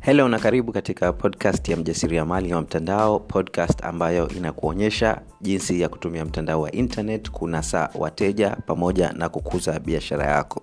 helo na karibu katika podcast ya mjasiriamali wa mtandao podcast ambayo inakuonyesha jinsi ya kutumia mtandao wa internet kunasa wateja pamoja na kukuza biashara yako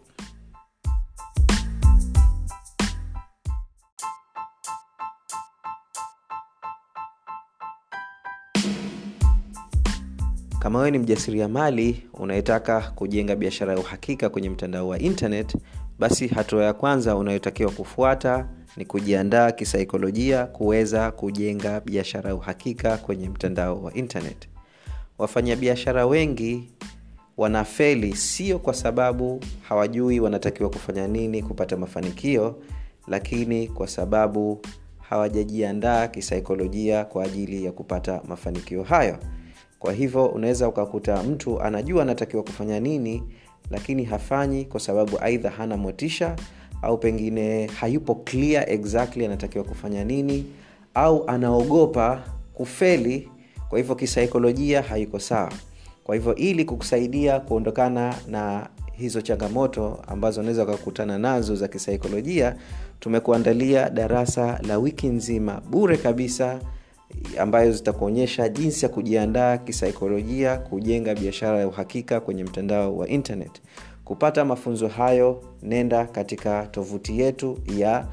kama wewe ni mjasiriamali unayetaka kujenga biashara ya uhakika kwenye mtandao wa internet basi hatua ya kwanza unayotakiwa kufuata ni kujiandaa kisaikolojia kuweza kujenga biashara ya uhakika kwenye mtandao wa internet wafanyabiashara wengi wanafeli sio kwa sababu hawajui wanatakiwa kufanya nini kupata mafanikio lakini kwa sababu hawajajiandaa kisaikolojia kwa ajili ya kupata mafanikio hayo kwa hivyo unaweza ukakuta mtu anajua anatakiwa kufanya nini lakini hafanyi kwa sababu aidha hana motisha au pengine hayupo clear exactly anatakiwa kufanya nini au anaogopa kufeli kwa hivyo kisaikolojia haiko sawa kwa hivyo ili kukusaidia kuondokana na hizo changamoto ambazo unaweza ukakutana nazo za kisaikolojia tumekuandalia darasa la wiki nzima bure kabisa ambayo zitakuonyesha jinsi ya kujiandaa kisaikolojia kujenga biashara ya uhakika kwenye mtandao wa internet kupata mafunzo hayo nenda katika tovuti yetu ya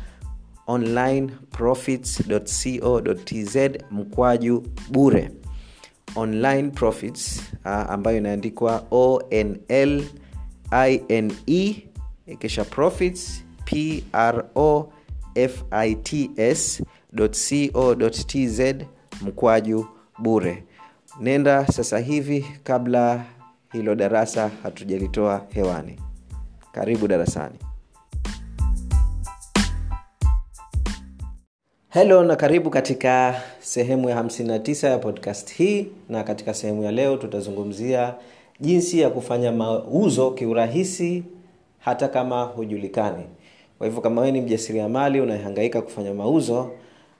onlineprofits.co.tz mkwaju bure online profits uh, ambayo inaandikwa onl ine kisha profits pro fits co.tz mkwaju bure nenda sasa hivi kabla hilo darasa hatujalitoa hewani karibu darasani helo na karibu katika sehemu ya 59 ya podcast hii na katika sehemu ya leo tutazungumzia jinsi ya kufanya mauzo kiurahisi hata kama hujulikani kwa hivyo kama wewe ni mjasiriamali unahangaika kufanya mauzo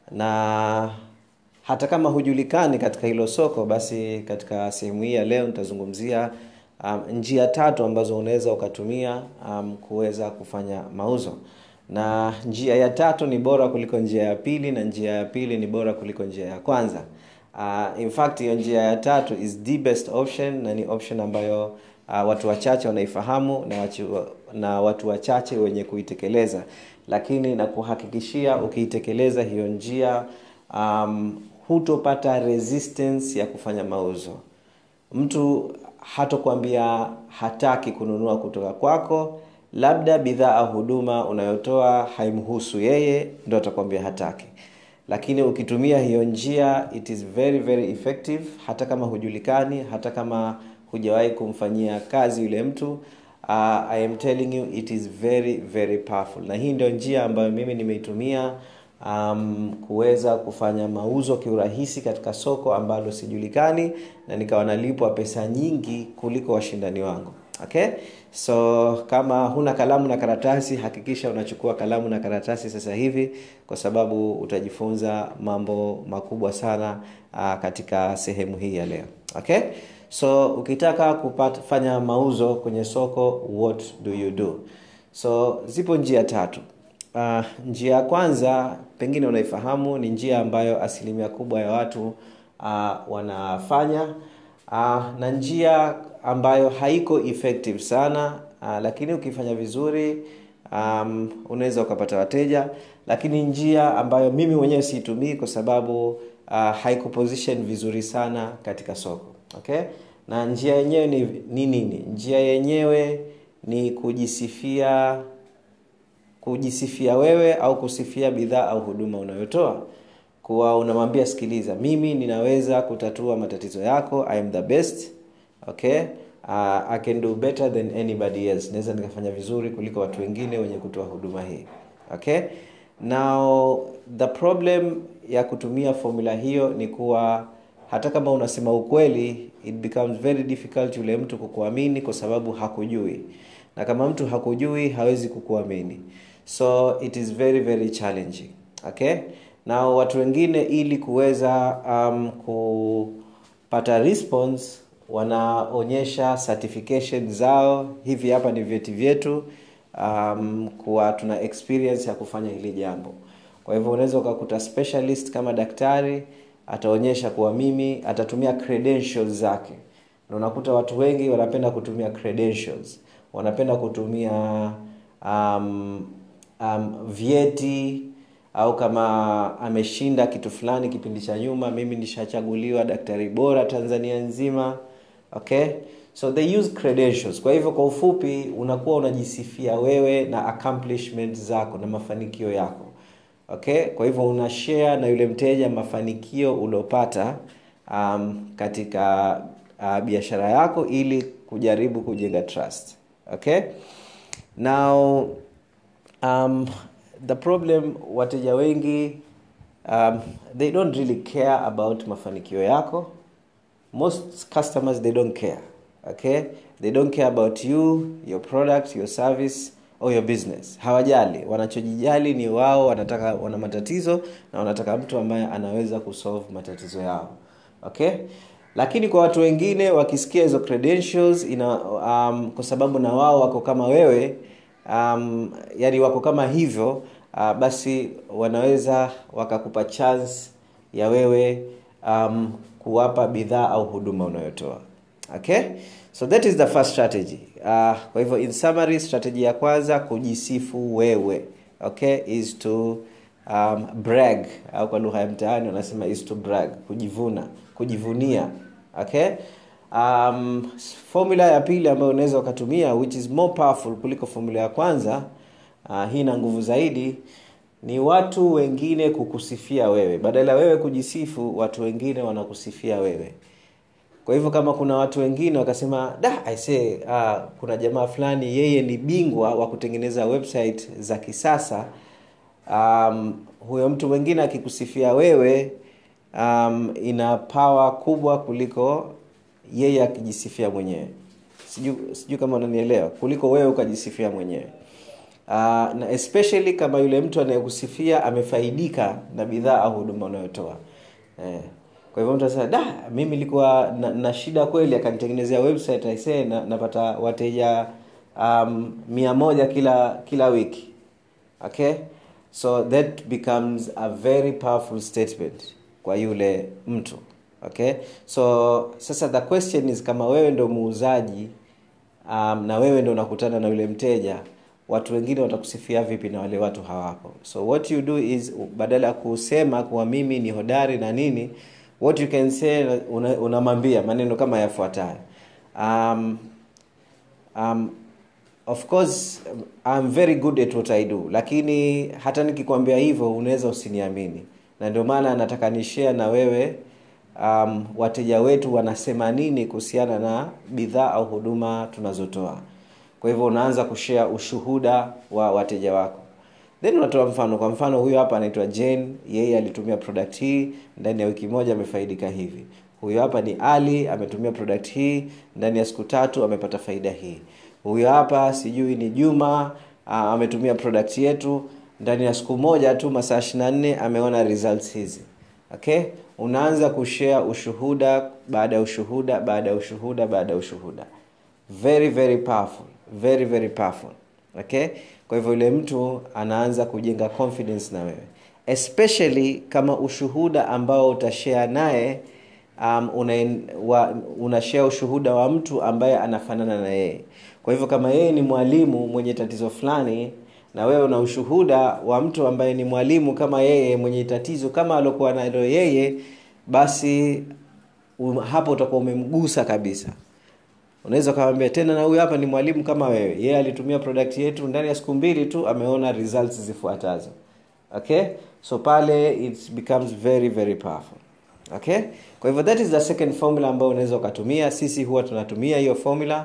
na hata kama hujulikani katika hilo soko basi katika sehemu hii ya leo nitazungumzia um, njia tatu ambazo unaweza ukatumia um, kuweza kufanya mauzo na njia ya tatu ni bora kuliko njia ya pili na njia ya pili ni bora kuliko njia ya kwanza uh, in fact hiyo njia ya tatu is the best option na ni option ambayo uh, watu wachache wanaifahamu na, wachu, na watu wachache wenye kuitekeleza lakini na kuhakikishia ukiitekeleza hiyo njia um, hutopata resistance ya kufanya mauzo mtu hatokwambia hataki kununua kutoka kwako labda bidhaa au huduma unayotoa haimhusu yeye ndo atakwambia hataki lakini ukitumia hiyo njia it is very very effective hata kama hujulikani hata kama hujawahi kumfanyia kazi yule mtu uh, i am telling you it is very very powerful na hii ndio njia ambayo mimi nimeitumia um, kuweza kufanya mauzo kiurahisi katika soko ambalo sijulikani na nikawa nalipwa pesa nyingi kuliko washindani wangu okay so kama huna kalamu na karatasi hakikisha unachukua kalamu na karatasi sasa hivi kwa sababu utajifunza mambo makubwa sana uh, katika sehemu hii ya leo okay so ukitaka kufanya mauzo kwenye soko what do you do so zipo njia tatu uh, njia ya kwanza pengine unaifahamu ni njia ambayo asilimia kubwa ya watu uh, wanafanya uh, na njia ambayo haiko effective sana uh, lakini ukifanya vizuri um, unaweza ukapata wateja lakini njia ambayo mimi mwenyewe siitumii kwa sababu uh, haiko position vizuri sana katika soko okay na njia yenyewe ni nini ni, ni? njia yenyewe ni kujisifia kujisifia wewe au kusifia bidhaa au huduma unayotoa kuwa unamwambia sikiliza mimi ninaweza kutatua matatizo yako I am the best okay uh, i can do better than anybody else naweza nikafanya vizuri kuliko watu wengine wenye kutoa huduma hii okay now the problem ya kutumia formula hiyo ni kuwa hata kama unasema ukweli it becomes very difficult yule mtu kukuamini kwa sababu hakujui na kama mtu hakujui hawezi kukuamini so it is very very challenging okay na watu wengine ili kuweza um, kupata response wanaonyesha certification zao hivi hapa ni vyeti vyetu um, kuwa tuna experience ya kufanya hili jambo kwa hivyo unaweza ukakuta specialist kama daktari ataonyesha kuwa mimi atatumia credentials zake na unakuta watu wengi wanapenda kutumia credentials wanapenda kutumia um, um, vyeti au kama ameshinda kitu fulani kipindi cha nyuma mimi nishachaguliwa daktari bora tanzania nzima okay so they use credentials kwa hivyo kwa ufupi unakuwa unajisifia wewe na accomplishment zako na mafanikio yako okay kwa hivyo una share na yule mteja mafanikio uliopata um, katika uh, biashara yako ili kujaribu kujenga trust okay now um, the problem wateja wengi um, they don't really care about mafanikio yako most customers they don't care okay they don't care about you your product your service or your business hawajali wanachojijali ni wao wanataka wana matatizo na wanataka mtu ambaye anaweza kusolve matatizo yao okay lakini kwa watu wengine wakisikia hizo credentials ina um, kwa sababu na wao wako kama wewe um, yani wako kama hivyo uh, basi wanaweza wakakupa chance ya wewe um, kuwapa bidhaa au huduma unayotoa okay so that is the first strategy uh, kwa hivyo in summary strategy ya kwanza kujisifu wewe okay is to um, brag au kwa lugha ya mtaani wanasema is to brag kujivuna kujivunia okay um, formula ya pili ambayo unaweza ukatumia which is more powerful kuliko formula ya kwanza uh, hii na nguvu zaidi ni watu wengine kukusifia wewe badala wewe kujisifu watu wengine wanakusifia wewe kwa hivyo kama kuna watu wengine wakasema da aisee uh, kuna jamaa fulani yeye ni bingwa wa kutengeneza website za kisasa um, huyo mtu mwingine akikusifia wewe um, ina pawa kubwa kuliko yeye akijisifia mwenyewe sijui siju kama unanielewa kuliko wewe ukajisifia mwenyewe uh, na especially kama yule mtu anayekusifia amefaidika na bidhaa au huduma unayotoa eh. kwa hivyo mtu anasema da mimi nilikuwa na, na shida kweli akanitengenezea website aisee na, napata wateja um, mia moja kila kila wiki okay so that becomes a very powerful statement kwa yule mtu okay so sasa the question is kama wewe ndo muuzaji um, na wewe ndo unakutana na yule mteja watu wengine watakusifia vipi na wale watu hawapo so what you do is badala ya kusema kuwa mimi ni hodari na nini what you can say unamwambia una maneno kama yafuatayo um, um, of course I'm very good at what I do lakini hata nikikwambia hivyo unaweza usiniamini na ndio maana nataka nishare na wewe um, wateja wetu wanasema nini kuhusiana na bidhaa au huduma tunazotoa kwa hivyo unaanza kushare ushuhuda wa wateja wako then unatoa mfano kwa mfano huyo hapa anaitwa jane yeye alitumia product hii ndani ya wiki moja amefaidika hivi huyo hapa ni ali ametumia product hii ndani ya siku tatu amepata faida hii huyo hapa sijui ni juma uh, ametumia product yetu ndani ya siku moja tu masaa ishirina nne ameona results hizi okay unaanza kushare ushuhuda baada ya ushuhuda baada ya ushuhuda baada ya ushuhuda very very powerful very very powerful okay kwa hivyo yule mtu anaanza kujenga confidence na wewe especially kama ushuhuda ambao utashare naye um, una, wa, una share ushuhuda wa mtu ambaye anafanana na yeye kwa hivyo kama yeye ni mwalimu mwenye tatizo fulani na wewe una ushuhuda wa mtu ambaye ni mwalimu kama yeye mwenye tatizo kama alokuwa nalo yeye basi um, hapo utakuwa umemgusa kabisa unaweza ukamwambia tena na huyu hapa ni mwalimu kama wewe yeye alitumia product yetu ndani ya siku mbili tu ameona results zifuatazo okay so pale it becomes very very powerful okay kwa hivyo that is the second formula ambayo unaweza ukatumia sisi huwa tunatumia hiyo formula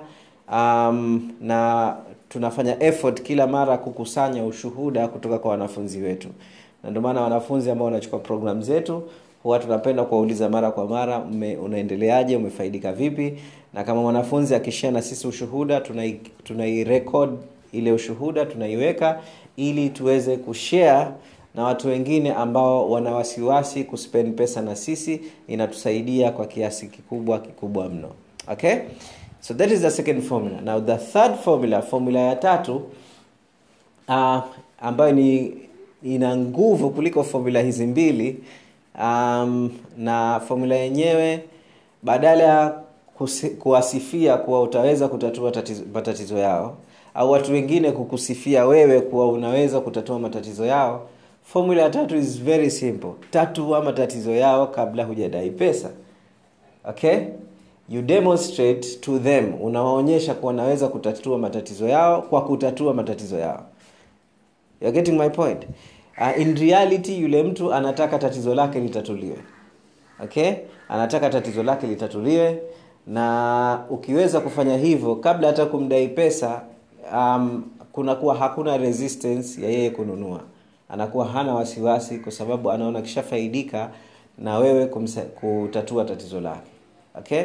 um, na tunafanya effort kila mara kukusanya ushuhuda kutoka kwa wanafunzi wetu na ndio maana wanafunzi ambao wanachukua program zetu huwa tunapenda kuwauliza mara kwa mara unaendeleaje umefaidika vipi na kama mwanafunzi akishia na sisi ushuhuda tunairekod tunai ile ushuhuda tunaiweka ili tuweze kushare na watu wengine ambao wana wasiwasi kuspend pesa na sisi inatusaidia kwa kiasi kikubwa kikubwa mno okay so that is the second formula now the third formula formula ya tatu uh, ambayo ni ina nguvu kuliko formula hizi mbili um, na formula yenyewe badala ya kusi- kuwasifia kuwa utaweza kutatua tatizo, matatizo yao au watu wengine kukusifia wewe kuwa unaweza kutatua matatizo yao formula ya tatu is very simple tatua matatizo yao kabla hujadai pesa okay you demonstrate to them unawaonyesha kuwa unaweza kutatua matatizo yao kwa kutatua matatizo yao You're getting my point uh, in reality yule mtu anataka tatizo lake litatuliwe okay anataka tatizo lake litatuliwe na ukiweza kufanya hivyo kabla hata kumdai pesa um, kunakuwa hakuna resistance ya yeye kununua anakuwa hana wasiwasi kwa sababu anaona kishafaidika na wewe kumsa, kutatua tatizo lake okay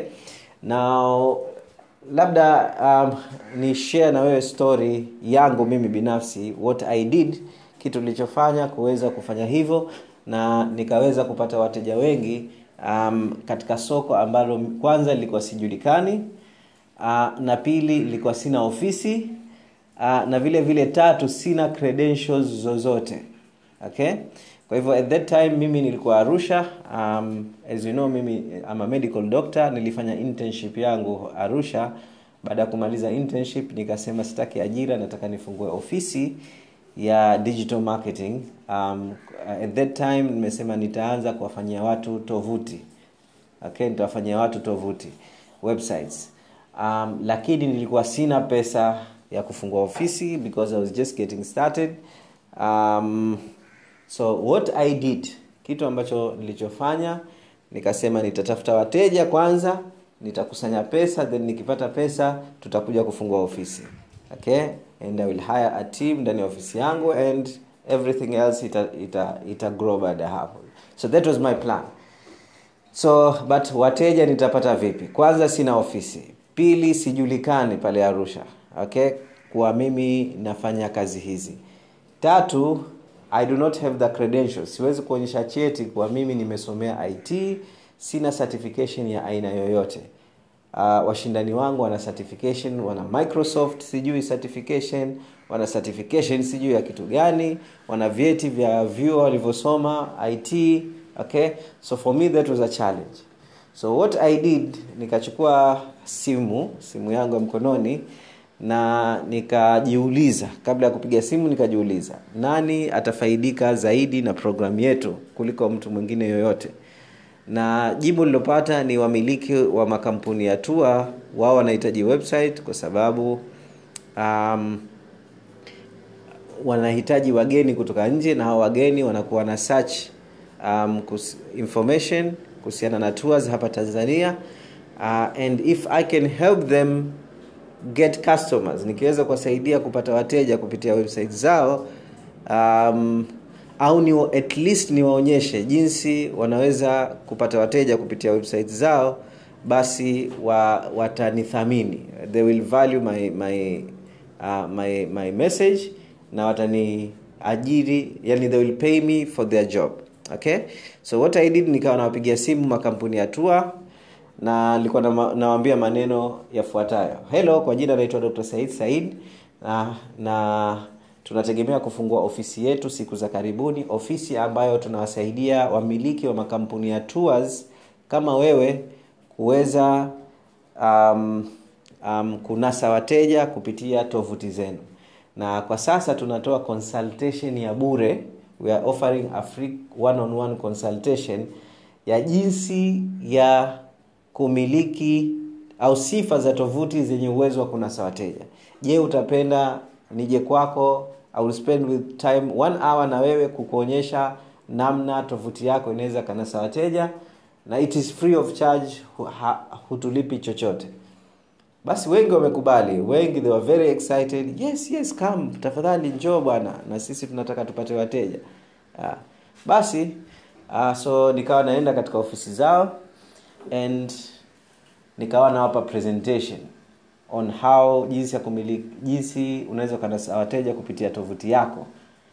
now labda um, ni share na wewe story yangu mimi binafsi what i did kitu nilichofanya kuweza kufanya hivyo na nikaweza kupata wateja wengi um, katika soko ambalo kwanza lilikuwa sijulikani uh, na pili lilikuwa sina ofisi uh, na vile vile tatu sina credentials zozote okay kwa hivyo at that time mimi nilikuwa arusha um, as you know mimi I'm a medical doctor nilifanya internship yangu arusha baada ya kumaliza internship nikasema sitaki ajira nataka nifungue ofisi ya digital marketing um, at that time nimesema nitaanza kuwafanyia watu tovuti okay nitawafanyia watu tovuti websites um, lakini nilikuwa sina pesa ya kufungua ofisi because i was just getting started um, so what i did kitu ambacho nilichofanya nikasema nitatafuta wateja kwanza nitakusanya pesa then nikipata pesa tutakuja kufungua ofisi okay and i will hire a team ndani ya ofisi yangu and everything else ita, ita, ita grow baada ya hapo so that was my plan so but wateja nitapata vipi kwanza sina ofisi pili sijulikani pale arusha okay kuwa mimi nafanya kazi hizi tatu i do not have the credentials siwezi kuonyesha cheti kuwa mimi nimesomea it sina certification ya aina yoyote uh, washindani wangu wana certification wana microsoft sijui certification wana certification sijui ya kitu gani wana vyeti vya vyuo walivyosoma it okay so for me that was a challenge so what i did nikachukua simu simu yangu ya mkononi na nikajiuliza kabla ya kupiga simu nikajiuliza nani atafaidika zaidi na programu yetu kuliko mtu mwingine yoyote na jibu lilopata ni wamiliki wa makampuni ya tua wao wanahitaji website kwa sababu um, wanahitaji wageni kutoka nje na hao wageni wanakuwa na search um, kus, information kuhusiana na tours hapa tanzania uh, and if i can help them get customers nikiweza kuwasaidia kupata wateja kupitia website zao um, au ni at least niwaonyeshe jinsi wanaweza kupata wateja kupitia website zao basi wa, watanithamini they will value my, my, uh, my, my message na wataniajiri yani they will pay me for their job okay so what i did nikawa nawapigia simu makampuni ya tua na nilikuwa nawambia maneno yafuatayo hello kwa jina naitwa dr said said na, na tunategemea kufungua ofisi yetu siku za karibuni ofisi ambayo tunawasaidia wamiliki wa makampuni ya tours kama wewe kuweza um, um, kunasa wateja kupitia tovuti zenu na kwa sasa tunatoa consultation ya bure we are offering a free one on one consultation ya jinsi ya kumiliki au sifa za tovuti zenye uwezo wa kunasa wateja je utapenda nije kwako I will spend with time one hour na wewe kukuonyesha namna tovuti yako inaweza kanasa wateja na it is free of charge ha, hutulipi chochote basi wengi wamekubali wengi they were very excited yes yes come tafadhali njoo bwana na sisi tunataka tupate wateja yeah. basi uh, so nikawa naenda katika ofisi zao and nikawa nawapa presentation on how jinsi ya kumiliki jinsi unaweza ukanasa wateja kupitia tovuti yako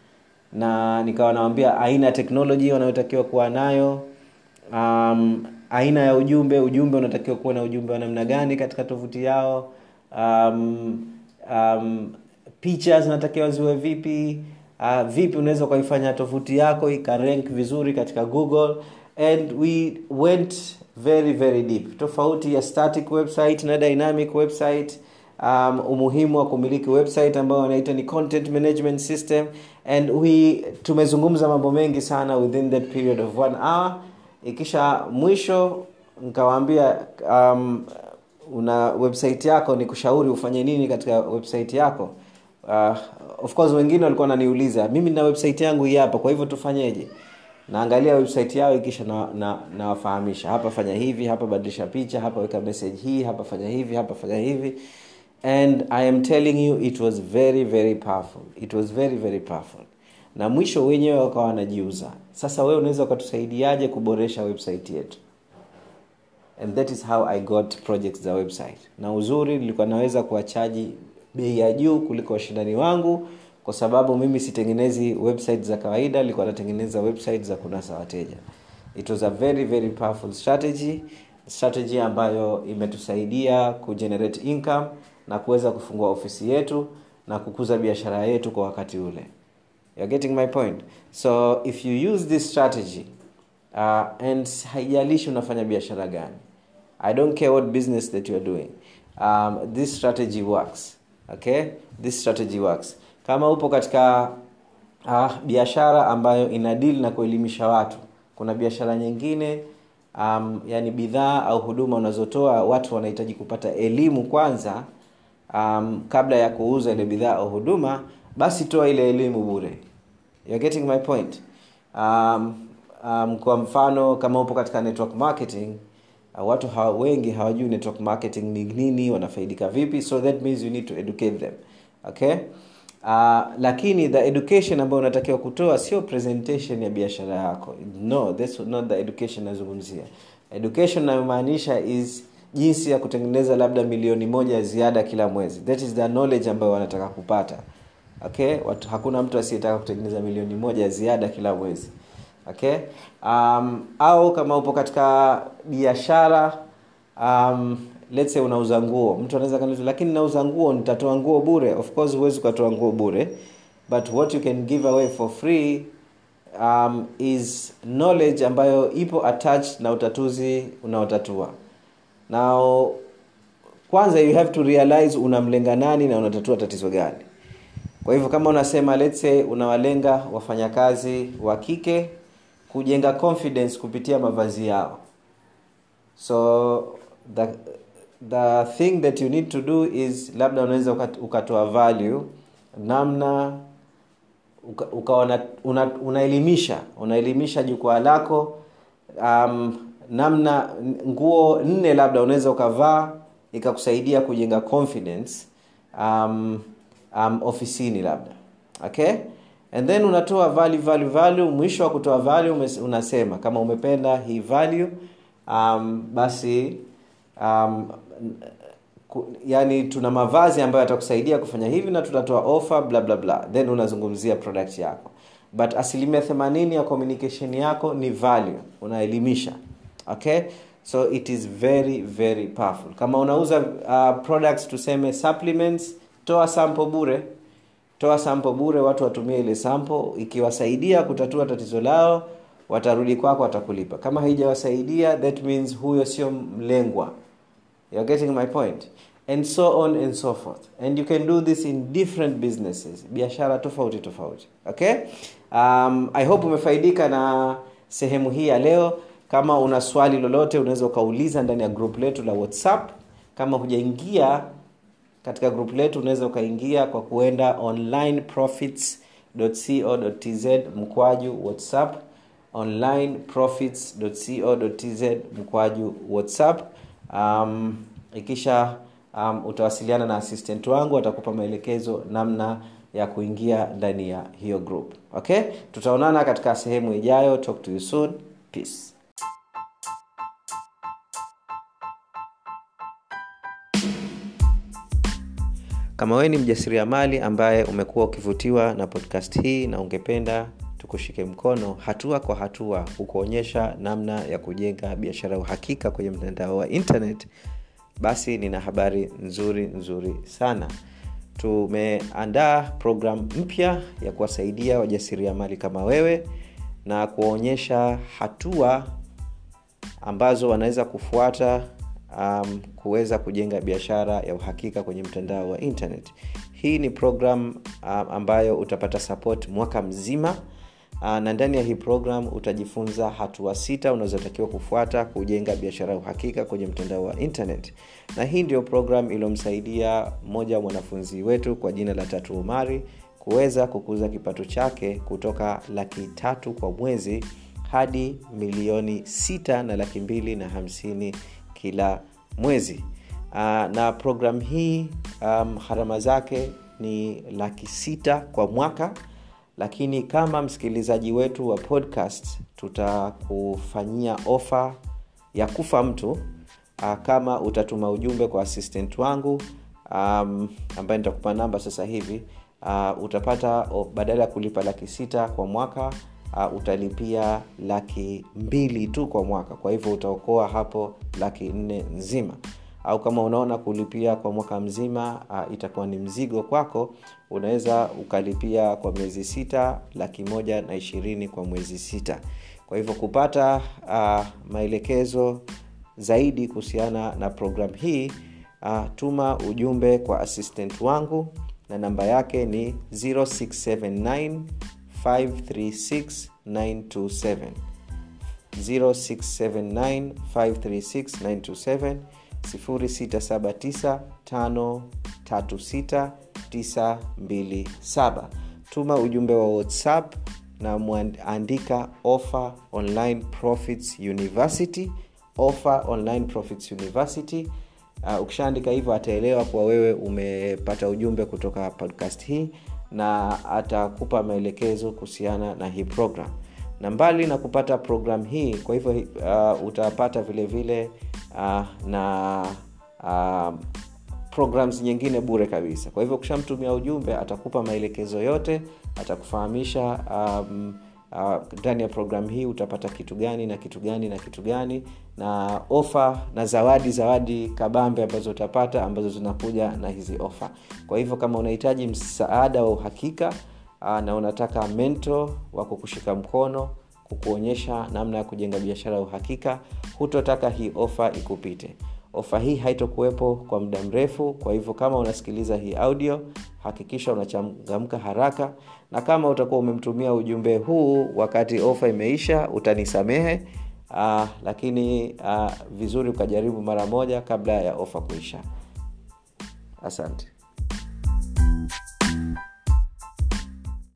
na nikawa nawambia aina ya teknoloji wanayotakiwa kuwa nayo um, aina ya ujumbe ujumbe unatakiwa kuwa na ujumbe wa namna gani katika tovuti yao um, um, picha zinatakiwa ziwe vipi uh, vipi unaweza ukaifanya tovuti yako ikarank vizuri katika google and we went very very deep tofauti ya static website na dynamic website um, umuhimu wa kumiliki website ambayo wanaita ni content management system and we tumezungumza mambo mengi sana within that period of one hour ikisha mwisho nkawaambia um, una website yako ni kushauri ufanye nini katika website yako uh, of course wengine walikuwa wananiuliza mimi na website yangu hii hapa kwa hivyo tufanyeje naangalia website yao ikisha nawafahamisha na, na hapa fanya hivi hapa badilisha picha hapa weka message hii hapa fanya hivi hapa fanya hivi and i am telling you it was very very powerful it was very very powerful na mwisho wenyewe wakawa wanajiuza sasa wewe unaweza ukatusaidiaje kuboresha website yetu and that is how i got projects za website na uzuri nilikuwa naweza kuwachaji bei ya juu kuliko washindani wangu kwa sababu mimi sitengenezi website za kawaida nilikuwa natengeneza website za kunasa wateja it was a very very powerful strategy strategy ambayo imetusaidia kugenerate income na kuweza kufungua ofisi yetu na kukuza biashara yetu kwa wakati ule You're getting my point so if you use this strategy uh, and haijalishi unafanya biashara gani i don't care what business that youare doing um, this strategy works okay this strategy works kama upo katika uh, biashara ambayo ina deal na kuelimisha watu kuna biashara nyingine um, yani bidhaa au huduma unazotoa watu wanahitaji kupata elimu kwanza um, kabla ya kuuza ile bidhaa au huduma basi toa ile elimu bure You're getting my point um, um, kwa mfano kama upo katika network marketing uh, watu hawa, wengi hawajui network marketing ni nini wanafaidika vipi so that means you need to educate them okay uh, lakini the education ambayo unatakiwa kutoa sio presentation ya biashara yako no that's not the education nazungumzia education nayomaanisha is jinsi ya kutengeneza labda milioni moja ya ziada kila mwezi that is the knowledge ambayo wanataka kupata okay Watu, hakuna mtu asiyetaka kutengeneza milioni moja ya ziada kila mwezi okay um, au kama upo katika biashara um, let's say unauza nguo mtu anaweza kaniuliza lakini nauza nguo nitatoa nguo bure of course huwezi ukatoa nguo bure but what you can give away for free um, is knowledge ambayo ipo attached na utatuzi unaotatua now kwanza you have to realize unamlenga nani na unatatua tatizo gani kwa hivyo kama unasema let's say unawalenga wafanyakazi wa kike kujenga confidence kupitia mavazi yao so the, the thing that you need to do is labda unaweza ukatoa value namna ukaona una, unaelimisha unaelimisha jukwaa lako um, namna nguo nne labda unaweza ukavaa ikakusaidia kujenga confidence um, um, ofisini labda okay and then unatoa value value value mwisho wa kutoa value unasema kama umependa hii value um, basi um, ku, yani tuna mavazi ambayo yatakusaidia kufanya hivi na tutatoa offer bla bla bla then unazungumzia product yako but asilimia 80 ya communication yako ni value unaelimisha okay so it is very very powerful kama unauza uh, products tuseme supplements toa sample bure toa sample bure watu watumie ile sample ikiwasaidia kutatua tatizo lao watarudi kwako watakulipa kama haijawasaidia that means huyo sio mlengwa you're getting my point and so on and so forth and you can do this in different businesses biashara tofauti tofauti okay um, i hope umefaidika na sehemu hii ya leo kama una swali lolote unaweza ukauliza ndani ya group letu la whatsapp kama hujaingia katika group letu unaweza ukaingia kwa kuenda onlineprofits.co.tz mkwaju whatsapp onlineprofits.co.tz mkwaju whatsapp um, ikisha um, utawasiliana na assistant wangu atakupa maelekezo namna ya kuingia ndani ya hiyo group okay tutaonana katika sehemu ijayo talk to you soon peace kama wewe ni mjasiriamali ambaye umekuwa ukivutiwa na podcast hii na ungependa tukushike mkono hatua kwa hatua kukuonyesha namna ya kujenga biashara ya uhakika kwenye mtandao wa internet basi nina habari nzuri nzuri sana tumeandaa programu mpya ya kuwasaidia wajasiriamali kama wewe na kuwaonyesha hatua ambazo wanaweza kufuata um, kuweza kujenga biashara ya uhakika kwenye mtandao wa internet hii ni program um, ambayo utapata support mwaka mzima uh, na ndani ya hii program utajifunza hatua sita unazotakiwa kufuata kujenga biashara ya uhakika kwenye mtandao wa internet na hii ndio program iliyomsaidia mmoja wa mwanafunzi wetu kwa jina la tatu umari kuweza kukuza kipato chake kutoka laki tatu kwa mwezi hadi milioni sita na laki mbili na hamsini kila mwezi uh, na program hii um, gharama zake ni laki sita kwa mwaka lakini kama msikilizaji wetu wa podcast tutakufanyia ofa ya kufa mtu uh, kama utatuma ujumbe kwa assistant wangu um, ambaye nitakupa namba sasa hivi uh, utapata oh, badala ya kulipa laki sita kwa mwaka uh, utalipia laki mbili tu kwa mwaka kwa hivyo utaokoa hapo laki nne nzima au kama unaona kulipia kwa mwaka mzima uh, itakuwa ni mzigo kwako unaweza ukalipia kwa miezi sita laki moja na ishirini kwa mwezi sita kwa hivyo kupata uh, maelekezo zaidi kuhusiana na programu hii uh, tuma ujumbe kwa assistant wangu na namba yake ni 0679 536 927 0679 536 679 tuma ujumbe wa whatsapp na mwandika offer online profits university offer online profits university uh, ukishaandika hivyo ataelewa kuwa wewe umepata ujumbe kutoka podcast hii na atakupa maelekezo kuhusiana na hii program na mbali na kupata program hii kwa hivyo uh, utapata vile vile uh, na uh, programs nyingine bure kabisa kwa hivyo ukishamtumia ujumbe atakupa maelekezo yote atakufahamisha um, ndani uh, ya programu hii utapata kitu gani na kitu gani na kitu gani na ofa na zawadi zawadi kabambe ambazo utapata ambazo zinakuja na hizi ofa kwa hivyo kama unahitaji msaada wa uhakika uh, na unataka mento wa kukushika mkono kukuonyesha namna ya kujenga biashara ya uhakika hutotaka hii ofa ikupite ofa hii haitokuwepo kwa muda mrefu kwa hivyo kama unasikiliza hii audio hakikisha unachangamka haraka na kama utakuwa umemtumia ujumbe huu wakati ofa imeisha utanisamehe uh, lakini uh, vizuri ukajaribu mara moja kabla ya ofa kuisha asante